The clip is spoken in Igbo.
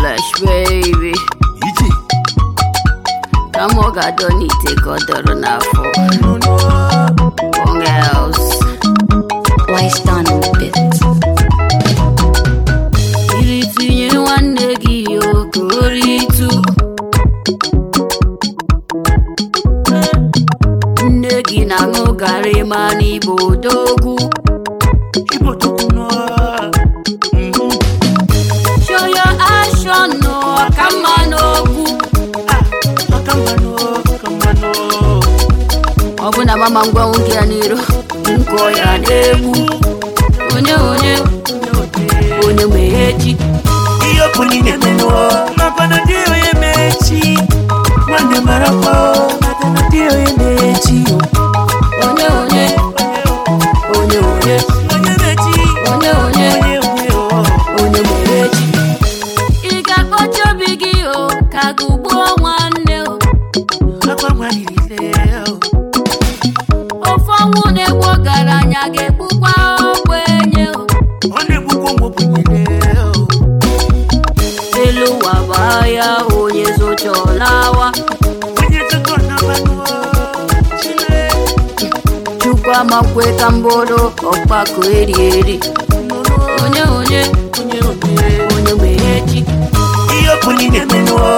flesh baby ije ka m ọ ga-adọ n'ite ka ọ dọrọ n'afọ nono Wrong else Wise done on the bit. iri tinye nwanne gị oke oritu nne gị na-aṅụ garị ma n'igbo odogwu igbo tokuno show your action no ọkamma n'okwu ọkammanụ ọkammanụ ọ bụ na mama ngwa nwoke ya n'iro nkọ ya na-egbu onye onye onye nwere echi ihe ọkụ niile menụọ makwana dị onye mechi nwanne marakwa makwana dị onye mechi onye onye onye onye onye mechi onye onye onye onye o onye nwere echi ị ga-akpọchi obi gị o ka gị gbuo nwanne o akwa nwanile ofe ọnwụ na-egbu ọgaranya ga-egbukwa ogbenye o ọ na-egbukwa ụmụ ogbenyere elu ụwa baa ya onye zochọlawa onye tụkọ na mmanụ chile chukwu amakwe ka mbụrụ ọkpakọ eri eri onye onye onye onye onye nwere echi ihe ọkụ niile menụọ